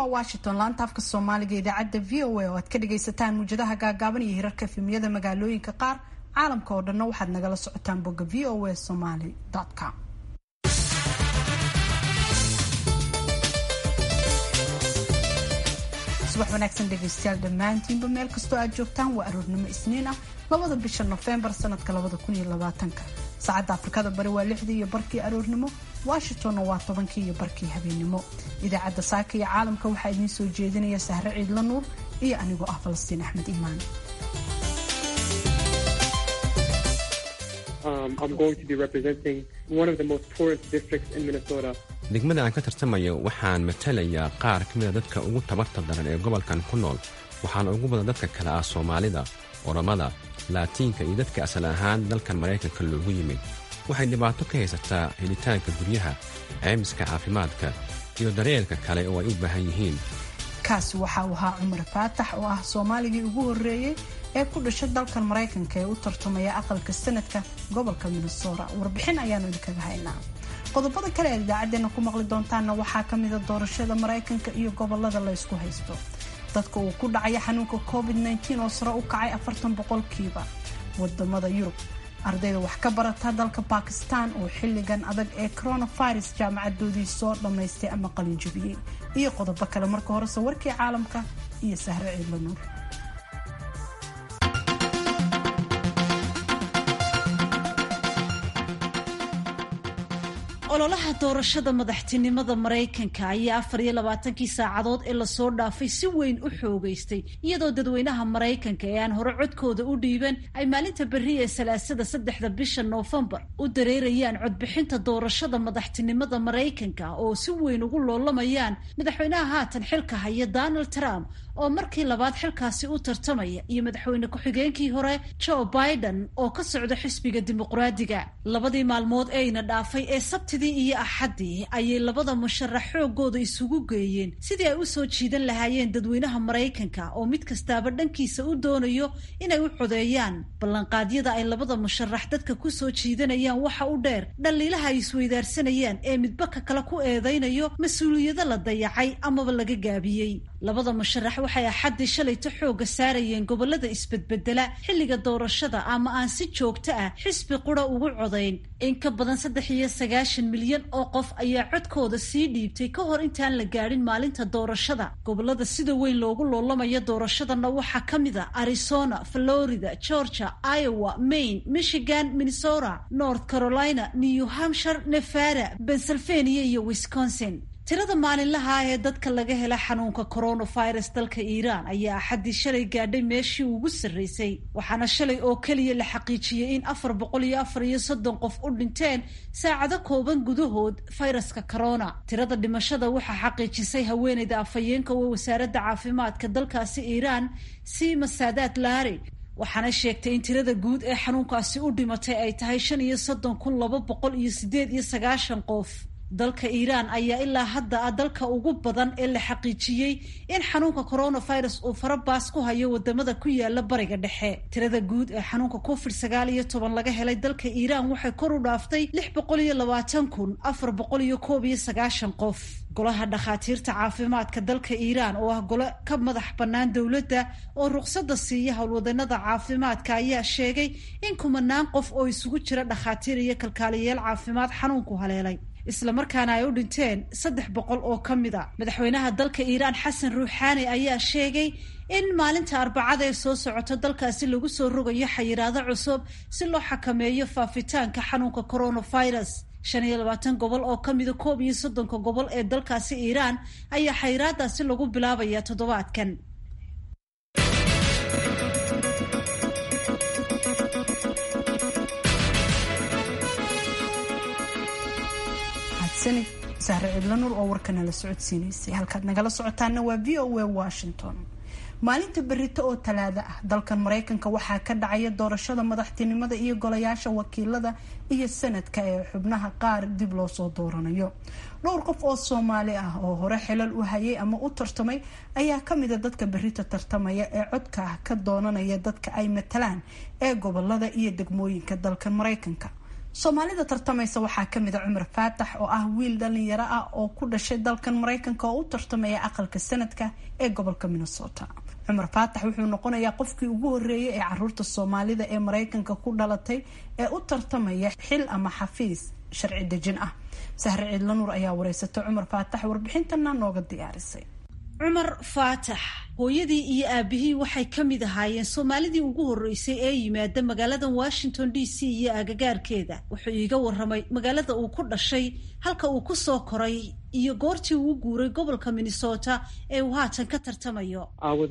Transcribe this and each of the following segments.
waa washington laanta afka soomaaliga idaacadda v o a oo aad ka dhagaysataan muwjadaha gaagaaban iyo hirarka efemiyada magaalooyinka qaar caalamka oo dhanna waxaad nagala socotaan bogga v o a somaly com subax wanaagsan dhegaystayaal dhammaantiinba meel kastoo aad joogtaan waa aroornimo isniin ah labada bisha nofembar sanadka labada kun iyo labaatanka saacadda afrikada bari waa lixdii iyo barkii aroornimo washingtonna waa tobankii iyo barkii habeennimo idaacadda saaka iyo caalamka waxaa idiin soo jeedinaya sahre ciidla nuur iyo anigoo ah falastiin axmed iimaan degmada aan ka tartamayo waxaan matalayaa qaar ka mida dadka ugu tabarta daran ee gobolkan ku nool waxaana ugu badan dadka kale ah soomaalida oromada laatiinka iyo dadka asal ahaan dalkan maraykanka loogu yimid waxay dhibaato ka haysataa helitaanka guryaha ceymiska caafimaadka iyo daryeelka kale oo ay u baahan yihiin kaasi waxa uu ahaa cumar faatax oo ah soomaaligii ugu horreeyey ee ku dhashay dalkan maraykanka ee u tartamaya aqalka sanadka gobolka minnesota warbixin ayaanu idinkaga haynaa qodobada kale aad idaacadeena ku maqli doontaanna waxaa ka mida doorashada maraykanka iyo gobolada la ysku haysto dadka uu ku dhacaya xanuunka covid oo sare u kacay afartan boqolkiiba wadamada yurub ardayda wax ka barata dalka bakistan oo xilligan adag ee coronavirus jaamacadoodii soo dhammaystay ama qalinjabiyey iyo qodobo kale marka horese warkii caalamka iyo sahre ciidla nuur ololaha doorashada madaxtinimada maraykanka ayaa afar iyo labaatankii saacadood ee lasoo dhaafay si weyn u xoogaystay iyadoo dadweynaha maraykanka ee aan hore codkooda u dhiiban ay maalinta berri ee salaasada saddexda bisha noofembar u dareerayaan codbixinta doorashada madaxtinimada maraykanka oo si weyn ugu loolamayaan madaxweynaha haatan xilka haya donald trump oo markii labaad xilkaasi u tartamaya iyo madaxweyne ku-xigeenkii hore joe biden oo ka socda xisbiga dimuqraadiga labadii maalmood eeyna dhaafay ee sabtidii iyo axaddii ayay labada musharax xoogooda isugu geeyeen sidii ay u soo jiidan lahaayeen dadweynaha maraykanka oo mid kastaaba dhankiisa u doonayo inay u codeeyaan ballanqaadyada ay labada musharax dadka ku soo jiidanayaan waxa u dheer dhaliilaha ay isweydaarsanayaan ee midbaka kale ku eedaynayo mas-uuliyado la dayacay amaba laga gaabiyey labada musharax waxay axaddii shalayto xoogga saarayeen gobolada isbedbedela xilliga doorashada ama aan si joogto ah xisbi qura ugu codayn in ka badan saddex iyo sagaashan milyan oo qof ayaa codkooda sii dhiibtay ka hor intaan la gaadhin maalinta doorashada gobolada sida weyn loogu loolamayo doorashadana waxaa ka mid a arizona florida georgia iowa maine michigan minnesota north carolina new hampshire nevada pennsylvania iyo wisconsin tirada maalinlaha ah ee dadka laga hela xanuunka coronavirus dalka iiraan ayaa axaddii shalay gaadhay meeshii ugu sarraysay waxaana shalay oo keliya la xaqiijiyey in afar boqol iyo afar iyo soddon qof u dhinteen saacado kooban gudahood fayraska corona tirada dhimashada waxaa xaqiijisay haweeneyda afhayeenka oo wasaaradda caafimaadka dalkaasi iiraan sima saadaad laari waxaana sheegtay in tirada guud ee xanuunkaasi u dhimatay ay tahay shan iyo soddon kun laba boqol iyo sideed iyo sagaashan qof dalka iiraan ayaa ilaa hadda ah dalka ugu badan ee la xaqiijiyey in xanuunka coronavirus uu farabaas ku hayo wadamada ku yaala bariga dhexe tirada guud ee xanuunka covid sagaal iyo toban laga helay dalka iiraan waxay kor u dhaaftay lix boqol iyo labaatan kun afar boqol iyo koob iyo sagaashan qof golaha dhakhaatiirta caafimaadka dalka iiraan oo ah gole ka madax bannaan dowladda oo ruqsadda siiya howlwadanada caafimaadka ayaa sheegay in kumanaan qof oo isugu jira dhakhaatiir iyo kalkaaliyayaal caafimaad xanuunku haleelay islamarkaana ay u dhinteen saddex boqol oo ka mid a madaxweynaha dalka iiraan xasan ruuxaani ayaa sheegay in maalinta arbacada ee soo socota dalkaasi lagu soo rogayo xayiraado cusub si loo xakameeyo faafitaanka xanuunka coronavirus shan iyo labaatan gobol oo ka mida koob iyo soddonka gobol ee dalkaasi iiraan ayaa xayiraadaasi lagu bilaabaya toddobaadkan sahre cidlanuur oo warkana la socodsiinaysay halkaad nagala socotaana waa v o a washington maalinta berito oo talaado ah dalkan maraykanka waxaa ka dhacaya doorashada madaxtinimada iyo golayaasha wakiilada iyo sanadka ee xubnaha qaar dib loo soo dooranayo dhowr qof oo soomaali ah oo hore xilal u hayay ama u tartamay ayaa kamida dadka berito tartamaya ee codka ah ka doonanaya dadka ay matalaan ee gobolada iyo degmooyinka dalkan maraykanka soomaalida tartamaysa waxaa kamid a cumar faatax oo ah wiil dhalinyaro ah oo ku dhashay dalkan mareykanka oo u tartamaya aqalka sanadka ee gobolka minnesota cumar faatax wuxuu noqonayaa qofkii ugu horeeyay ee caruurta soomaalida ee mareykanka ku dhalatay ee u tartamaya xil ama xafiis sharci dejin ah sahre ciidlanuur ayaa wareysatay cumar faatax warbixintana nooga diyaarisay cumar faatax hooyadii iyo aabihii waxay ka mid ahaayeen soomaalidii ugu horreysay ee yimaada magaalada washington d c iyo agagaarkeeda wuxuu iiga waramay magaalada uu ku dhashay halka uu ku soo koray iyo goortii uu guuray gobolka minnesota ee uu haatan ka tartamayo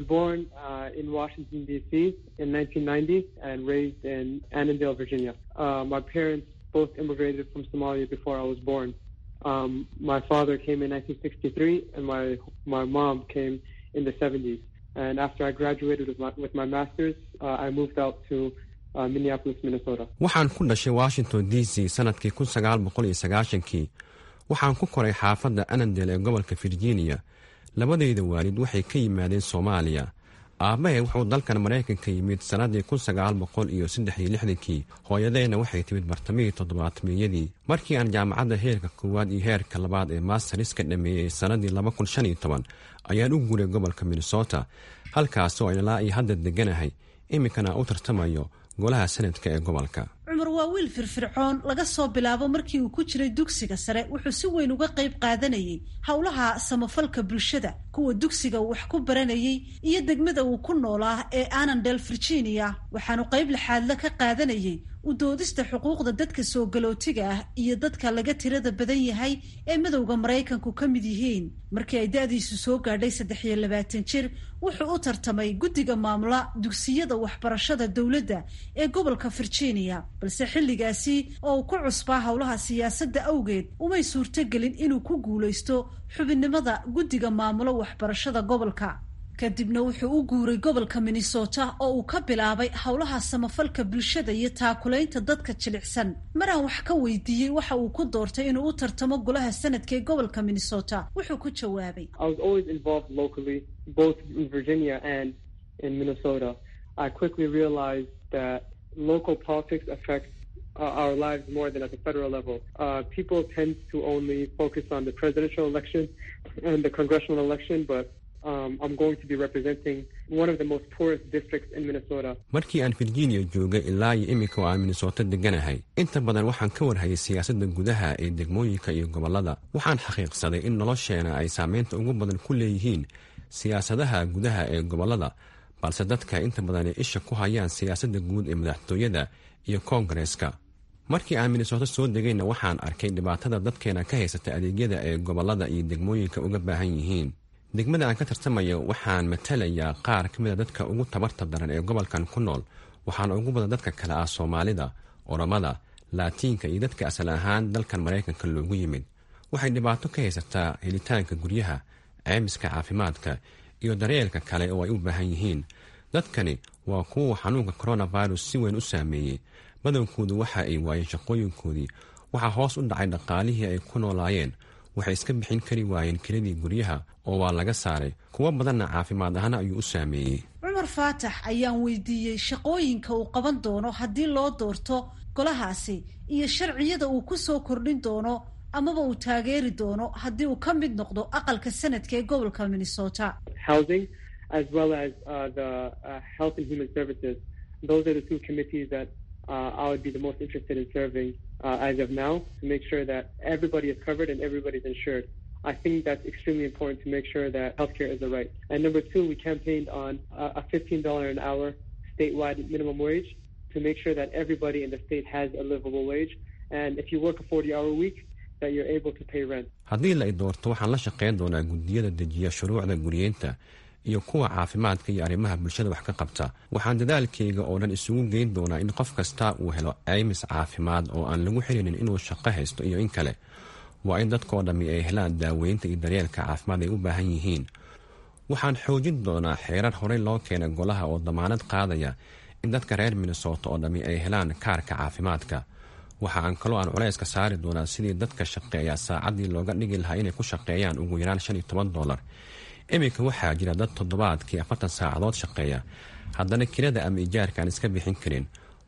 both immigrated from Somalia before I was born. Um, my father came in 1963, and my my mom came in the 70s. And after I graduated with my, with my master's, uh, I moved out to uh, Minneapolis, Minnesota. waxaan ku dhashay washington d c sanadkii kun sagaal boqol iyo sagaashankii waxaan ku koray xaafadda annandale ee gobolka virginia labadayda waalid waxay ka yimaadeen soomaaliya aabbahe wuxuu dalkan maraykanka yimid sannadii kun sagaal boqol iyo saddex iyo lixdankii hooyadeyna waxay timid bartamihii toddobaatmeeyadii markii aan jaamacadda heerka koowaad iyo heerka labaad ee mastariska dhameeyey sannadii laba kun shan iyo toban ayaan u guuray gobolka minnesota halkaasoo aan ilaa iyo hadda deganahay iminkana u tartamayo golaha sanadka ee gobolka cumar waa wiil firfircoon laga soo bilaabo markii uu ku jiray dugsiga sare wuxuu si weyn uga qayb qaadanayay howlaha samafalka bulshada kuwa dugsiga uu wax ku baranayay iyo degmada uu ku noolaa ee annandel virginia waxaanu qayb laxaadla ka qaadanayay u doodista xuquuqda dadka soo galootiga ah iyo dadka laga tirada badan yahay ee madowda maraykanku ka mid yihiin markii ay da-diisu soo gaadhay saddex iyo labaatan jir wuxuu u tartamay guddiga maamula dugsiyada waxbarashada dowladda ee gobolka virginia balse xilligaasi oo uu ku cusbaa howlaha siyaasadda awgeed umay suurtogelin inuu ku guulaysto xubinnimada guddiga maamulo waxbarashada gobolka kadibna wuxuu u guuray gobolka minnesota oo uu ka bilaabay howlaha samafalka bulshada iyo taakulaynta dadka jilicsan maraan wax ka weydiiyey waxa uu ku doortay inuu u tartamo golaha sanadka ee gobolka minnesota wuxuu ku jawaabay I was always involved locally, both in Virginia and in Minnesota. I quickly realized that local politics affects uh, our lives more than at the federal level. Uh, people tend to only focus on the presidential election and the congressional election, but um, I'm going to be representing one of the most poorest districts in Minnesota. markii aan virginia joogay ilaa iyo iminka oo aan minnesota deganahay inta badan waxaan ka warhayay siyaasadda gudaha ee degmooyinka iyo gobollada waxaan xaqiiqsaday in nolosheena ay saameynta ugu badan ku leeyihiin siyaasadaha gudaha ee gobollada balse dadka inta badan ay isha ku hayaan siyaasadda guud ee madaxtooyada iyo koongareeska markii aan minnesota soo degayna waxaan arkay dhibaatada dadkeena ka haysata adeegyada ee gobollada iyo degmooyinka uga baahan yihiin degmada aan ka tartamayo waxaan matalayaa qaar ka mid a dadka ugu tabarta daran ee gobolkan ku nool waxaana ugu badan dadka kale ah soomaalida oromada laatiinka iyo dadka asal ahaan dalkan maraykanka loogu yimid waxay dhibaato ka haysataa helitaanka guryaha ceymiska caafimaadka iyo daryeelka kale oo ay u baahan yihiin dadkani waa kuwa xanuunka coronavirus si weyn u saameeyey badankoodu waxa ay waayeen shaqooyinkoodii waxaa hoos u dhacay dhaqaalihii ay ku noolaayeen waxay iska bixin kari waayeen kiradii guryaha oo waa laga saaray kuwo badanna caafimaad ahaan ayuu u saameeyey cumar faatax ayaan weydiiyey shaqooyinka uu qaban doono haddii loo doorto golahaasi iyo sharciyada uu ku soo kordhin doono amaba uu taageeri doono haddii uu ka mid noqdo aqalka sanadka ee gobolka minnesota Housing, as well as uh, the uh, Health and Human Services. Those are the two committees that uh, I would be the most interested in serving uh, as of now to make sure that everybody is covered and everybody's insured. I think that's extremely important to make sure that healthcare is a right. And number two, we campaigned on uh, a $15 an hour statewide minimum wage to make sure that everybody in the state has a livable wage. And if you work a 40-hour week, that you're able to pay rent. haddii la i doorto waxaan la shaqayn doonaa guddiyada dejiya shuruucda guryeynta iyo kuwa caafimaadka iyo arrimaha bulshada wax ka qabta waxaan dadaalkayga oo dhan isugu geyn doonaa in qof kasta uu helo ceymis caafimaad oo aan lagu xirinin inuu shaqo haysto iyo in kale waa in dadkoo dhammi ay helaan daaweynta iyo daryeelka caafimaad ay u baahan yihiin waxaan xoojin doonaa xeerar horey loo keenay golaha oo damaanad qaadaya in dadka reer minnesota oo dhammi ay helaan kaarka caafimaadka waxa aan kaloo aan culayska saari doonaa sidii dadka shaqeeya saacaddii looga dhigi lahaa inay ku shaqeeyaan ugu yaraan shan iyo toban dollar iminka waxaa jira dad toddobaadkii afartan saacadood shaqeeya haddana kirada ama ijaarka aan iska bixin karin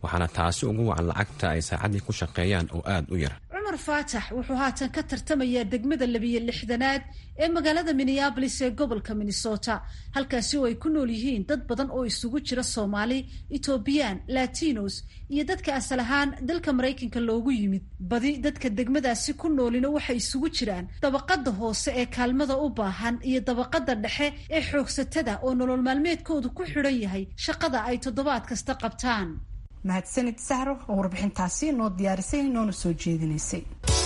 waxaana taasi ugu wacan lacagta ay saacaddii ku shaqeeyaan oo aad u yar cumar faatax wuxuu haatan ka tartamayaa degmada labiyo lixdanaad ee magaalada minneabolis ee gobolka minnesota halkaasi oo ay ku nool yihiin dad badan oo isugu jira soomaali etoobiyaan latinos iyo dadka asal ahaan dalka maraykanka loogu yimid badi dadka degmadaasi ku noolina waxay isugu jiraan dabaqada hoose ee kaalmada u baahan iyo dabaqada dhexe ee xoogsatada oo nolol maalmeedkoodu ku xidhan yahay shaqada ay toddobaad kasta qabtaan mahadsanid sahro oo warbixintaasi noo diyaarisay noona soo jeedinaysay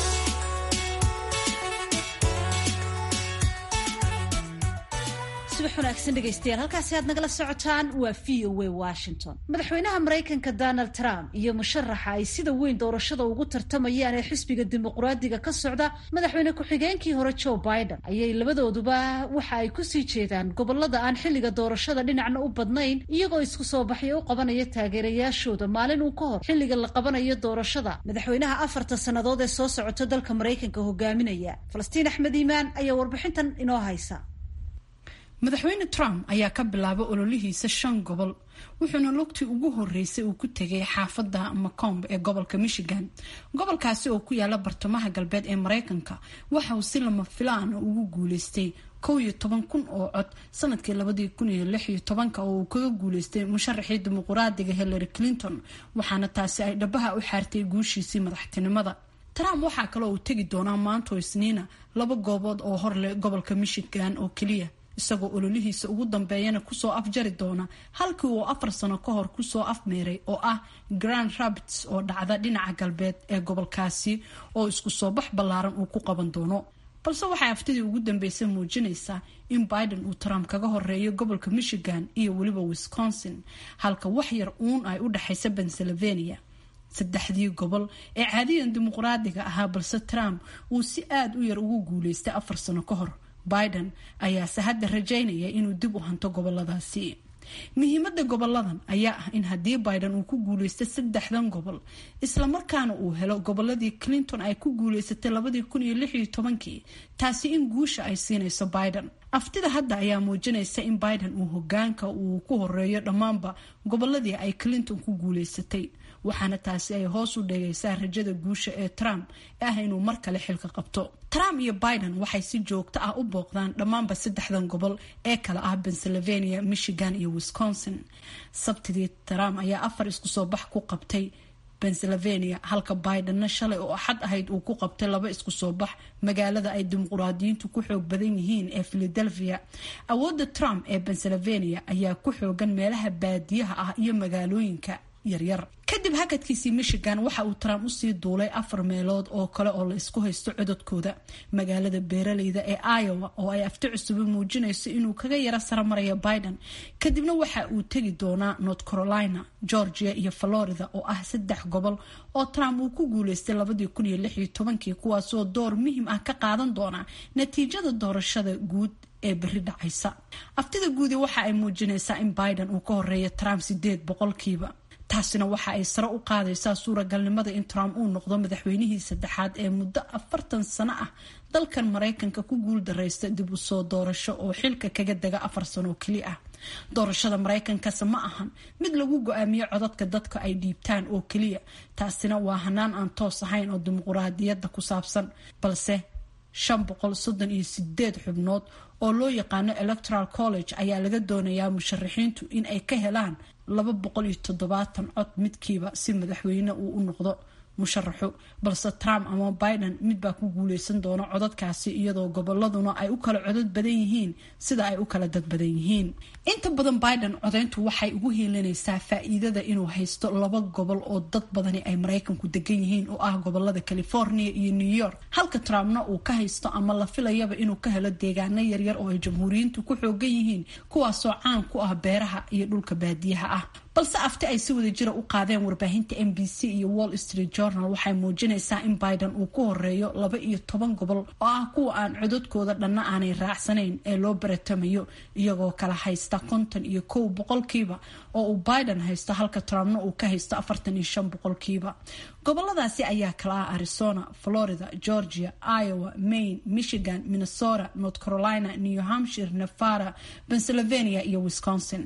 subax wanaagsan dhegaystayaal halkaasi aad nagala socotaan waa v o a washington madaxweynaha maraykanka donald trump iyo musharaxa ay sida weyn doorashada ugu tartamayaan ee xisbiga dimuqraadiga ka socda madaxweyne ku-xigeenkii hore joe biden ayay labadooduba waxa ay kusii jeedaan gobolada aan xilliga doorashada dhinacna u badnayn iyagoo isku soo baxyo u qabanaya taageerayaashooda maalin uu ka hor xilliga la qabanayo doorashada madaxweynaha afarta sannadood ee soo socota dalka maraykanka hogaaminaya falastiin axmed iimaan ayaa warbixintan inoo haysa madaxweyne trump ayaa ka bilaabay ololihiisa shan gobol wuxuuna lugtii ugu horeysay uu ku tegay xaafadda macomb ee gobolka michigan gobolkaasi oo ku yaala bartamaha galbeed ee mareykanka waxa uu si lama filaan ugu guuleystay kow iyo toban kun oo cod sanadkii labadii kun iyo lix iyo tobanka oo uu kaga guuleystay musharaxii dimuqraadiga hillary clinton waxaana taasi ay dhabaha u xaartay guushiisii madaxtinimada trump waxaa kaloo uu tegi doonaa maanto isniina laba goobood oo horleh gobolka michigan oo keliya isagoo ololihiisa ugu dambeeyana kusoo afjari doona halkii uu afar sano ka hor kusoo afmeeray oo ah grand rapids oo dhacda dhinaca galbeed ee gobolkaasi oo isku soo bax ballaaran uu ku qaban doono balse waxay haftidii ugu dambeysay muujinaysaa in biden uu trump kaga horeeyo gobolka michigan iyo weliba wisconsin halka wax yar uun ay u dhexaysa pennsylvania saddexdii gobol ee caadiyan dimuqraadiga ahaa balse trump uu si aada u yar ugu guuleystay afar sano ka hor biden ayaase hadda rajaynaya inuu dib u hanto goboladaasi muhiimada goboladan ayaa ah in haddii biden uu ku guuleysto saddexdan gobol islamarkaana uu helo goboladii clinton ay ku guuleysatay labadii kun iyo lix iyo tobankii taasi in guusha ay siinayso biden aftida hadda ayaa muujinaysa in biden uu hogaanka uu ku horeeyo dhammaanba goboladii ay clinton ku guuleysatay waxaana taasi ay hoos u dhegaysaa rajada guusha ee trump ee ah inuu mar kale xilka qabto trump iyo biden waxay si joogto ah u booqdaan dhammaanba saddexdan gobol ee kale ah pennsylvania michigan iyo wisconsin sabtidii trump ayaa afar isku soo bax ku qabtay pennsylvania halka bidenna shalay oo axad ahayd uu ku qabtay laba isku soo bax magaalada ay dimuqraadiyiintu ku xoog badan yihiin ee philadelphia awoodda trump ee pennsylvania ayaa ku xoogan meelaha baadiyaha ah iyo magaalooyinka yaryar kadib hakadkiisii michigan waxa uu trump usii duulay afar meelood oo kale oo la isku haysto cododkooda magaalada beeraleyda ee iowa oo ay afti cusubi muujinayso inuu kaga yaro saramarayo biden kadibna waxa uu tegi doonaa north carolina georgia iyo florida oo ah saddex gobol oo trump uu ku guuleystay labadii kun iyo lix iyo tobankii kuwaasoo door muhiim ah ka qaadan doona natiijada doorashada guud ee beri dhacaysa aftida guudi waxa ay muujinaysaa in biden uu ka horeeya trump sideed boqolkiiba taasina waxa ay sare u qaadaysaa suuragalnimada in trump uu noqdo madaxweynihii saddexaad ee muddo afartan sano ah dalkan maraykanka ku guul dareysta dib u soo doorasho oo xilka kaga dega afar sano oo keli ah doorashada maraykankase ma ahan mid lagu go-aamiyo codadka dadka ay dhiibtaan oo keliya taasina waa hanaan aan toos ahayn oo dimuquraadiyadda ku saabsan balse shan boqol soddon iyo sideed xubnood oo loo yaqaano electoral college ayaa laga doonayaa musharaxiintu in ay ka helaan laba boqol iyo toddobaatan cod midkiiba si madaxweyne uu u noqdo musharaxu balse trump ama biden midbaa ku guuleysan doona codadkaasi iyadoo goboladuna ay u kala codod badan yihiin sida ay u kala dad badan yihiin inta badan biden codeyntu waxay ugu hiilinaysaa faa-iidada inuu haysto laba gobol oo dad badani ay maraykanku degan yihiin oo ah gobolada california iyo new york halka trumpna uu ka haysto ama la filayaba inuu ka helo deegaano yaryar oo ay jamhuuriyiintu ku xoogan yihiin kuwaasoo caan ku ah beeraha iyo dhulka baadiyaha ah balse afti ay si wada jira u qaadeen warbaahinta m b c iyo wall street journal waxay muujinaysaa in biden uu ku horeeyo laba iyo toban gobol oo ah kuwa aan cododkooda dhanna aanay raacsanayn ee loo baratamayo iyagoo kala haysta konton iyo kow boqolkiiba oo uu biden haysto halka trumpna uu ka haysto afartan iyo shan boqolkiiba goboladaasi ayaa kala ah arizona florida georgia iowa maine michigan minnesota north carolina new hampshire nevada pennsylvania iyo wisconsin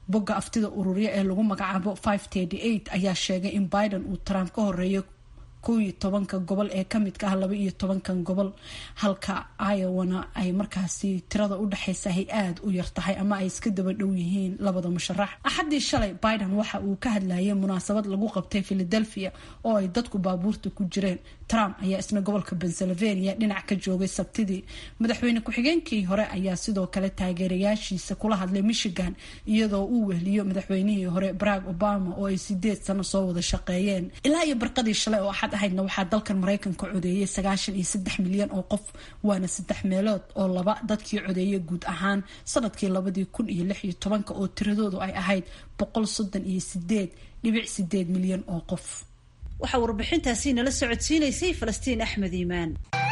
bogga aftida ururya ee lagu magacaabo ayaa sheegay in biden uu trump ka horeeyo kow iyo tobanka gobol ee kamidka ah laba iyo tobankan gobol halka iowana ay markaasi tirada udhexaysa hay aada u yartahay ama ay iska daba dhow yihiin labada musharax axaddii shalay biden waxa uu ka hadlayay munaasabad lagu qabtay philadelphia oo ay dadku baabuurta ku jireen trump ayaa isna gobolka pennsylvania dhinac ka joogay sabtidii madaxweyne ku-xigeenkii hore ayaa sidoo kale taageerayaashiisa kula hadlay michigan iyadoo uu wehliyo madaxweynihii hore barack obama oo ay sideed sano soo wada shaqeeyeen ilaa iyo barqadii shalay oo axad ahaydna waxaa dalkan maraykanka codeeyay sagaashan iyo saddex milyan oo qof waana saddex meelood oo laba dadkii codeeyay guud ahaan sanadkii labadii kun iyo lix iyo tobanka oo tiradoodu ay ahayd boqol soddon iyo sideed dhibic sideed milyan oo qof waxaa warbixintaasi nala socodsiinaysay falastiin axmed iimaan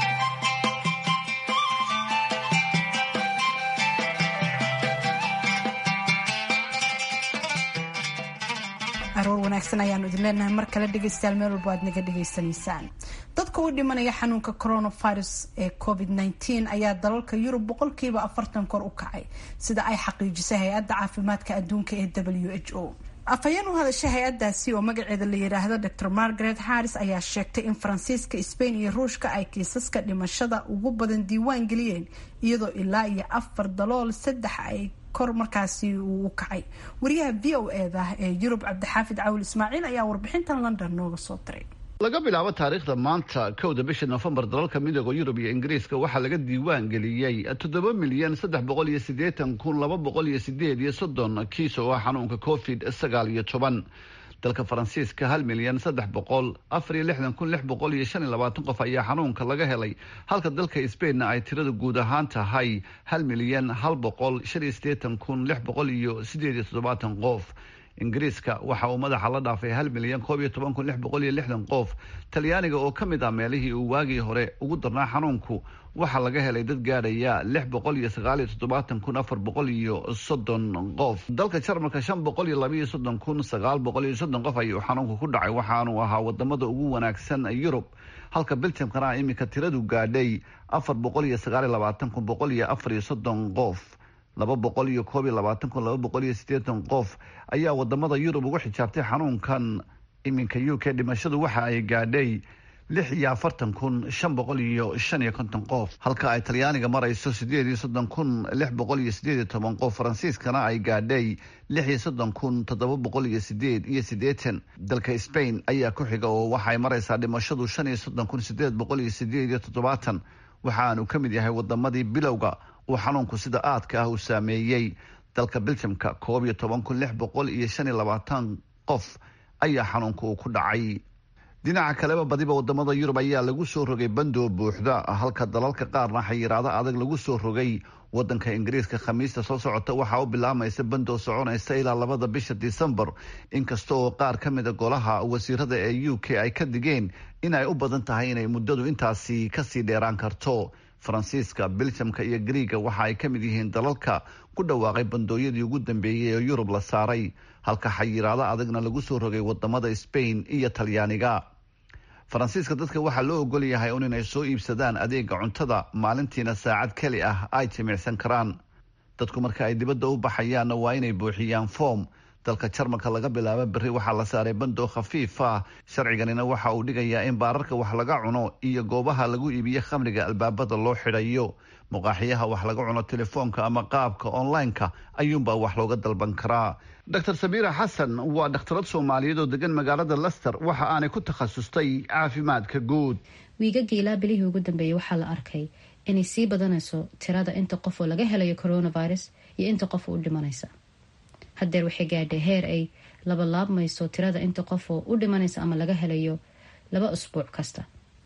aroor wanaagsan ayaanu idin leenahay mar kale dhegaystayaal meel walba aad naga dhegaysanaysaan dadka u dhimanaya xanuunka coronavirus ee covid nteen ayaa dalalka yurub boqolkiiba afartan kor u kacay sida ay xaqiijisay hay-adda caafimaadka adduunka ee w h o afhayeen u hadashay hay-adaasi oo magaceeda la yidhaahdo dor margaret harris ayaa sheegtay in faransiiska sbain iyo ruushka ay kiisaska dhimashada ugu badan diiwaan geliyeen iyadoo ilaa iyo afar dalool saddex ay kor markaasi uu u kacay wariyaha v o eda ee yurub cabdixaafid cawil ismaaciil ayaa warbixintan london nooga soo diray laga bilaabo taariikhda maanta kowda bisha nofembar dalalka midooda yurub iyo ingiriiska waxaa laga diiwaan geliyey toddoba milyan saddex boqol iyo siddeetan kun laba boqol iyo sideed iyo soddon kiis oo ah xanuunka covid sagaal iyo toban dalka faransiiska hal milyan saddex boqol afar iyo lixdan kun lix boqol iyo shan iyo labaatan qof ayaa xanuunka laga helay halka dalka sbainna ay tirada guud ahaan tahay hal milyan hal boqol shan iyo siddeetan kun lix boqol iyo sideed iyo toddobaatan qof ingiriiska waxa uu madaxa la dhaafay hal milyan koob iyo toban kun lix boqol iyo lixdan qof talyaaniga oo ka mid ah meelihii uu waagii hore ugu darnaa xanuunku waxaa laga helay dad gaadhaya lix boqol iyo sagaal iyo toddobaatan kun afar boqol iyo soddon qof dalka jarmalka shan boqol iyo labaiyo soddon kun sagaal boqol iyo soddon qof ayuu xanuunku ku dhacay waxaanuu ahaa wadamada ugu wanaagsan yurub halka belgiumkana iminka tiradu gaadhay afar boqol iyo sagaal iyo labaatan kun boqol iyo afar iyo soddon qof laba boqol iyo koob iyo labaatan kun laba boqol iyo siddeetan qof ayaa wadamada yurub ugu xijaabtay xanuunkan iminka u k dhimashadu waxa ay gaadhay lix iyo afartan kun shan boqol iyo shan iyo konton qof halka ay talyaaniga marayso sideed iyo soddon kun lix boqol iyo sideed iyo toban qof faransiiskana ay gaadhay lix iyo soddon kun toddoba boqol iyo sideed iyo siddeetan dalka spain ayaa ku xiga oo waxaay maraysaa dhimashadu shan iyo soddon kun sideed boqol iyo sideed iyo toddobaatan waxaanu ka mid yahay wadamadii bilowga uu xanuunku sida aadka ah uu saameeyey dalka beljamka koob iyo toban kun lix boqol iyo shan iyo labaatan qof ayaa xanuunka uu ku dhacay dhinaca kaleba badiba wadamada yurub ayaa lagu soo rogay bandoo buuxda halka dalalka qaarna xayiraado adag lagu soo rogay wadanka ingiriiska khamiista soo socota waxaa u bilaamaysa bandoo soconaysa ilaa labada bisha disembar inkasta oo qaar ka mida golaha wasiirada ee u k ay ka digeen in ay u badan tahay inay muddadu intaasi kasii dheeraan karto faransiiska beljamka iyo griiga waxa ay ka mid yihiin dalalka ku dhawaaqay bandooyadii ugu dambeeyey ee yurub la saaray halka xayiraado adagna lagu soo rogay wadamada spain iyo talyaaniga faransiiska dadka waxaa loo ogol yahay un inay soo iibsadaan adeega cuntada maalintiina saacad keli ah ay jimicsan karaan dadku marka ay dibadda u baxayaanna waa inay buuxiyaan foom dalka jarmalka laga bilaabo berri waxaa la saaray bandoo khafiif ah sharciganina waxa uu dhigayaa in baararka wax laga cuno iyo goobaha lagu iibiyo khamriga albaabada loo xidhayo muqaaxiyaha wax laga cuno telefoonka ama qaabka online-ka ayuunbaa wax looga dalban karaa dr sabiira xasan waa dhakhtarad soomaaliyeed oo degan magaalada lester waxa aanay ku takhasustay caafimaadka guud wiigagii ilaa bilihii ugu dambeeyey waxaa la arkay inay sii badanayso tirada inta qof oo laga helayo coronavirus iyo inta qof u dhimanaysa hadeer waxay gaadhay heer ay labalaabmayso tirada inta qof oo u dhimanaysa ama laga helayo laba usbuuc kasta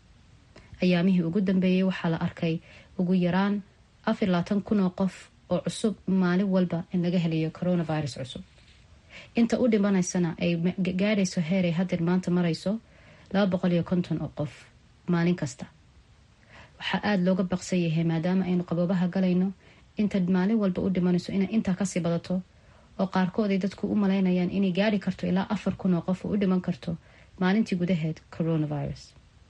ayaamihii ugu dambeeyey waxaa la arkay ugu yaraan afar labaatan kun oo qof oo cusub maalin walba in laga helayo coronavirus cusub inta u dhimanaysana ay gaadhayso heer ay hadeer maanta marayso laba boqol iyo konton oo qof maalin kasta waxaa aada looga baqsan yahay maadaama aynu qaboobaha galayno inta maalin walba u dhimanayso inay intaa kasii badato oo qaarkood ay dadku u malaynayaan inay gaari karto ilaa afar kun oo qof oo u dhiman karto maalintii gudaheed coronavirus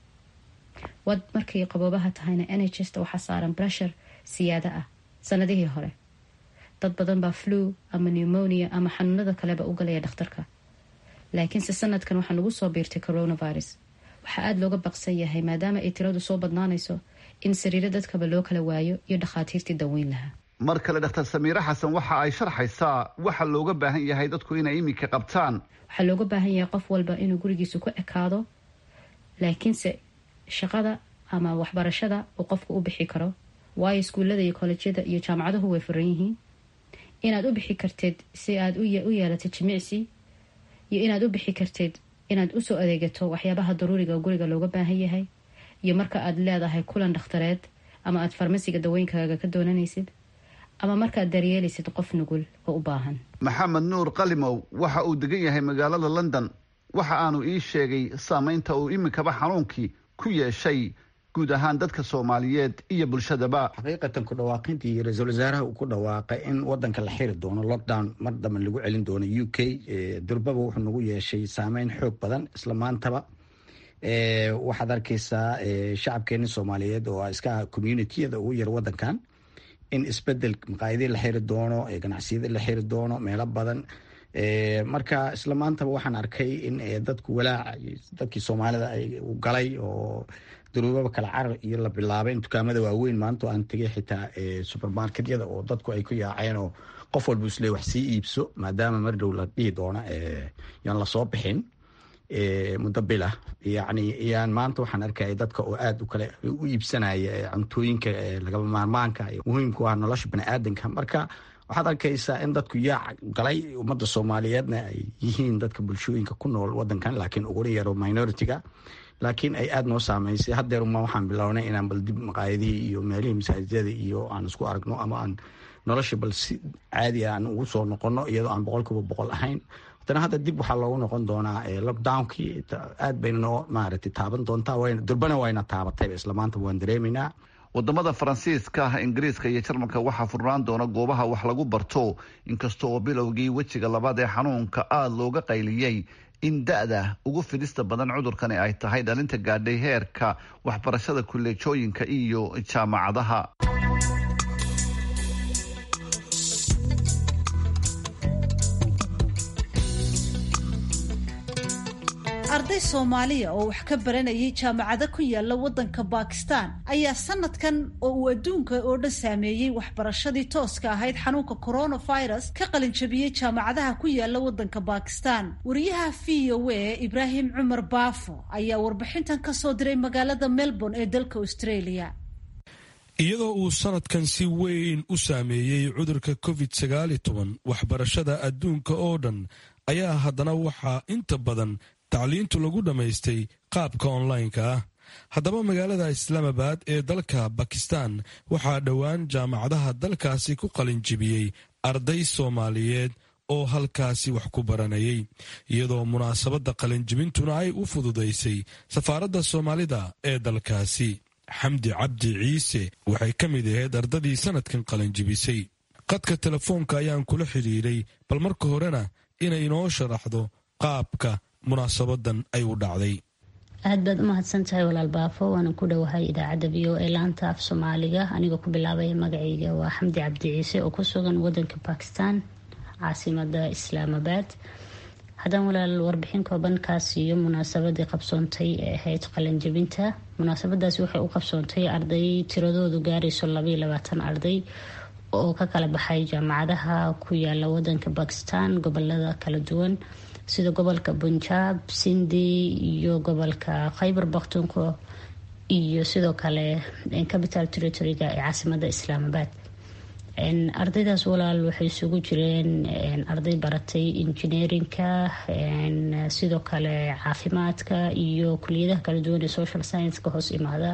wad markay qaboobaha tahayna nhsta waxaa saaran breshar siyaada ah sanadihii hore dad badan baa flu ama pneumonia ama xanuunada kaleba u galaya dhakhtarka laakiinse sanadkan waxaa nagu soo biirtay coronavirus waxaa aada looga baqsan yahay maadaama ay tiradu soo badnaanayso in sariiro dadkaba loo kala waayo iyo dhakhaatiirtii daweyn lahaa mar kale dhakhtar samiire xasan waxa ay sharxaysaa waxa looga baahan yahay dadku inay iminka qabtaan waxaa looga baahan yahay qof walba inuu gurigiisa ku ekaado laakiinse shaqada ama waxbarashada uu qofka u bixi karo waayo iskuullada iyo kollejyada iyo jaamacaduhu way furan yihiin inaad u bixi karteed si aad u yeelatid jimicsi iyo inaad u bixi karteed inaad usoo adeegato waxyaabaha daruuriga guriga looga baahan yahay iyo marka aad leedahay kulan dhakhtareed ama aad farmasiga daweynkaaga ka doonanaysid ama markaad daryeelaysid qof nugul oo u baahan maxamed nuur qalimow waxa uu degan yahay magaalada london waxa aanu ii sheegay saameynta uu iminkaba xanuunkii ku yeeshay guud ahaan dadka soomaaliyeed iyo bulshadaba xaqiiqatan ku dhawaaqintii ra-iisul wasaaraha uu ku dhawaaqay in wadanka la xiri doono lockdown mar dambe lagu celin doono u k durbaba wuxuu nagu yeeshay saameyn xoog badan isla maantaba waxaad arkeysaa shacabkeeni soomaaliyeed oo iska communitiyada ugu yar wadankan in isbedel maqaayadii la xiri doono ganacsiyadii la xiri doono meelo badan marka isla maantaba waxaan arkay in dadku walaac dadkii soomaalida ay galay oo daruubaba kala carar iyo la bilaabay in dukaamada waaweyn maanta aan tegay xitaa supermarketyada oo dadku ay ku yaaceen oo qof walba isle wax sii iibso maadaama mar dhow la dhihi doona yaan lasoo bixin muddo bilah yani yaan maanta waxaan arkaya dadka oo aada u kale u iibsanaya cuntooyinka lagaba maarmaanka muhiimku ah nolosha baniaadanka marka waxaad arkaysaa in dadku yaac galay ummadda soomaaliyeedna ay yihiin dadka bulshooyinka ku nool wadankan laakiin uguna yaro minority-ga laakiin ay aada noo saameysay hadeeruma waxaan bilownay inaan bal dib maqaayadihii iyo meelihii masaajidada iyo aan isku aragno ama aan nolosha bal si caadi aan ugu soo noqono iyadoo aan boqol kiiba boqol ahayn haddana hadda dib waxaa loogu noqon doonaa lockdownkii aad bayna noo maaragtay taaban doontaa durbana wayna taabatayba isla maanta waan dareemaynaa wadamada faransiiska ingiriiska iyo jarmalka waxaa furnaan doona goobaha wax lagu barto inkasta oo bilowgii wejiga labaad ee xanuunka aada looga qayliyey in da-da ugu fidista badan cudurkani ay tahay dhalinta gaadhay heerka waxbarashada kuleejooyinka iyo jaamacadaha arday soomaaliya oo wax ka baranayay jaamacado ku yaala wadanka bakistan ayaa sanadkan oo uu adduunka oo dhan saameeyey waxbarashadii tooska ahayd xanuunka coronavirus ka qalinjabiyey jaamacadaha ku yaala wadanka bakistan wariyaha v o a ibraahim cumar baafo ayaa warbixintan ka soo diray magaalada melbourne ee dalka australia iyadoo uu sanadkan si weyn u saameeyey cudurka covid sagaali toban waxbarashada adduunka oo dhan ayaa haddana waxaa inta badan tacliintu lagu dhammaystay qaabka onlineka ah haddaba magaalada islaamabad ee dalka bakistan waxaa dhowaan jaamacadaha dalkaasi ku qalinjibiyey arday soomaaliyeed oo halkaasi wax ku baranayay iyadoo munaasabadda qalinjibintuna ay u fududaysay safaaradda soomaalida ee dalkaasi xamdi cabdi ciise waxay ka mid ahayd ardadii sanadkan qalinjibisay qadka telefoonka ayaan kula xidhiiray bal marka horena inay inoo sharaxdo qaabka munaasabadan ay u dhacday aad baad u mahadsan tahay walaal baafo waana ku dhowahay idaacadda v o ee laanta af soomaaliga anigoo ku bilaabaya magacayga waa xamdi cabdi ciise oo ku sugan wadanka bakistan caasimada islaamabad haddaan walaal warbixin kooban kaa siiyo munaasabadii qabsoontay ee ahayd qalanjabinta munaasabadaasi waxay u qabsoontay arday tiradoodu gaarayso labaiyo labaatan arday oo ka kala baxay jaamacadaha ku yaala wadanka bakistan gobolada kala duwan sida gobolka punjab sindi iyo gobolka khaybar bakhtunko iyo sidoo kale capital territoryga ee caasimada islaamabad ardaydaas walaal waxay isugu jireen arday baratay engineerinka sidoo kale caafimaadka iyo kuliyadaha kala duwan ee social science-ka hoos imaada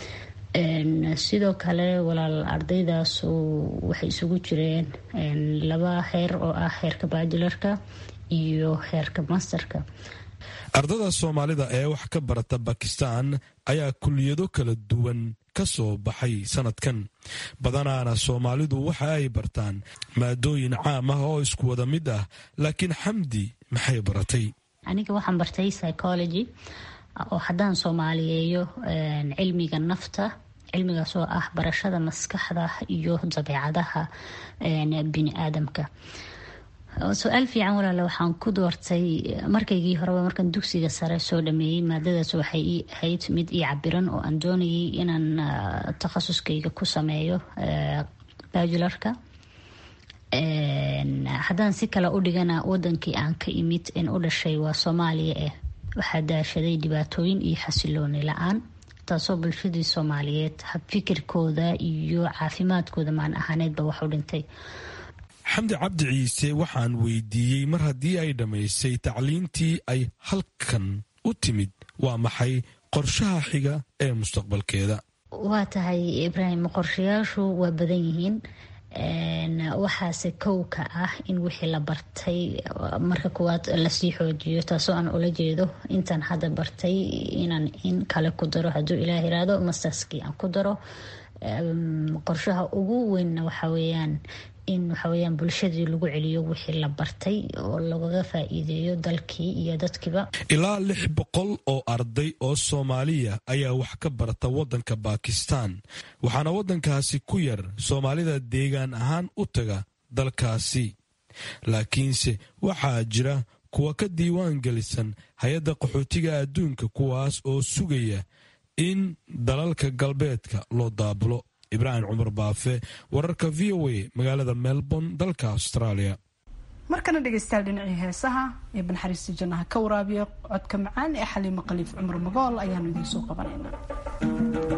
sidoo kale walaal ardaydaas waxay isugu jireen laba heer oo ah heerka bajularka iyo heerka masterka ardada soomaalida ee wax ka barata bakistan ayaa kuliyado kala duwan ka soo baxay sanadkan badanaana soomaalidu waxa ay bartaan maadooyin caam ah oo isku wada mid ah laakiin xamdi maxay baratay aniga waxaan bartay psychology oo haddaan soomaaliyeeyo cilmiga nafta cilmigaas oo ah barashada maskaxda iyo dabeecadaha bini aadamka su-aal fiican walaale waxaan ku doortay markaygii horeba markaan dugsiga sare soo dhameeyey maadadaas waxay ii ahayd mid ii cabiran oo aan doonayay inaan takhasuskayga ku sameeyo bajularka haddaan si kale u dhigana wadankii aan ka imid in u dhashay waa soomaaliya eh waxaa daashaday dhibaatooyin iyo xasilooni la-aan taasoo bulshadii soomaaliyeed habfikirkooda iyo caafimaadkooda maan ahaaneedba wax u dhintay xamdi cabdi ciise waxaan weydiiyey mar haddii ay dhammaysay tacliintii ay halkan u timid waa maxay qorshaha xiga ee mustaqbalkeeda waa tahay ibraahim qorshayaashu waa badan yihiin waxaase kow ka ah in wixii la bartay marka kuwaad lasii xoojiyo taasoo aan ula jeedo intaan hadda bartay inaan in kale ku daro hadduu ilaah iraado masterskii aan ku daro qorshaha ugu weynna waxa weeyaan in waxaweyaan bulshadii lagu celiyo wixii la bartay oo lagaga faa-iideeyo dalkii iyo dadkiiba ilaa lix boqol oo arday oo soomaaliya ayaa wax ka barata waddanka bakistan waxaana waddankaasi ku yar soomaalida deegaan ahaan u taga dalkaasi laakiinse waxaa jira kuwa ka diiwaan gelisan hay-adda qaxootiga adduunka kuwaas oo sugaya in dalalka galbeedka loo daabulo ibraahim cumar baafe wararka v o a magaalada melbourne dalka australia markana dhegeystayaal dhinacii heesaha ee banxariista jannaha ka waraabiya codka macaan ee xaliimo khaliif cumar magool ayaanu idiin soo qabanaynaa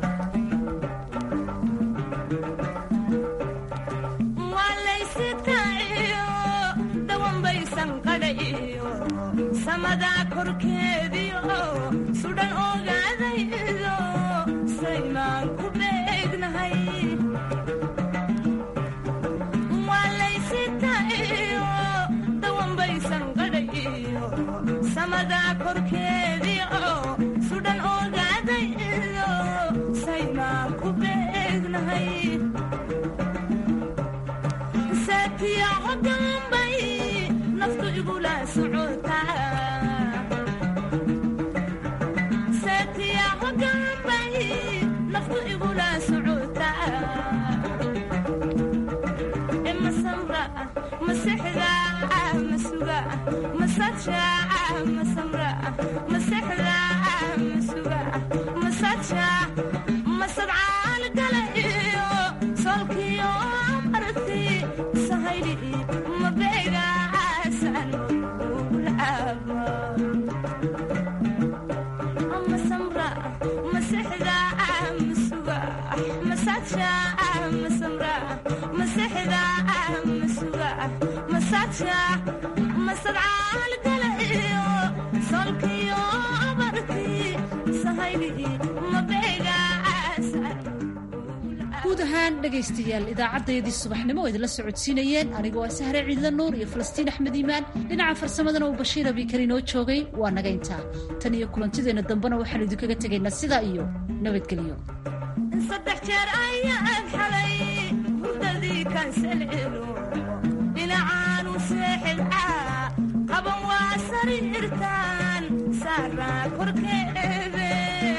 guud ahaan dhegaystayaal idaacaddayadii subaxnimo oo idinla socodsiinayeen anigoo ah sahre ciidla nuur iyo falastiin axmed iimaan dhinaca farsamadana uu bashiir abikar inoo joogay waa naga intaa tan iyo kulantideenna dambena waxaanu idinkaga tegaynaa sidaa iyo nabadgelyo saddex jeer ayaan xalay hurdadii kansalcelo dhinacaanu seexidcaa qaban waa sariirtaan saaraa korkeede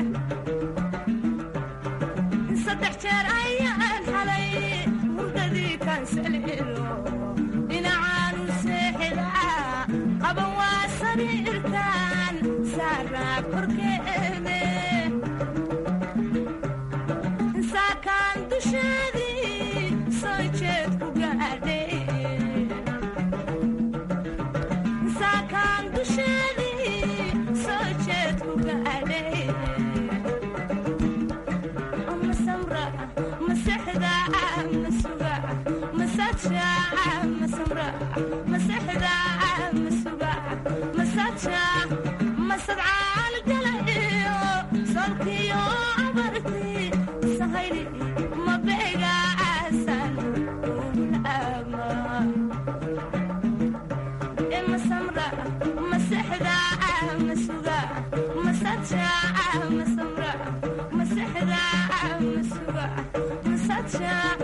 saddex jeer ayaan xalay hurdadii kansalcelo dhinacaanu seexidcaa qaban waa sariirtaan saaraa korkeede saakaan dusheedii soo jeed ku gaadhay saakaan dusheedii soo jeed ku gaadhay ma samra ma sexda ma suga ma sadsha ma samra ma sexda ma suga ma sadsha ma sadcaal gala iyo solkiyo abarti sahayli ma beega aasan ulama ma samra ma sexda ma suga ma sadsha ma samra ma sexda ma suga ma sadsha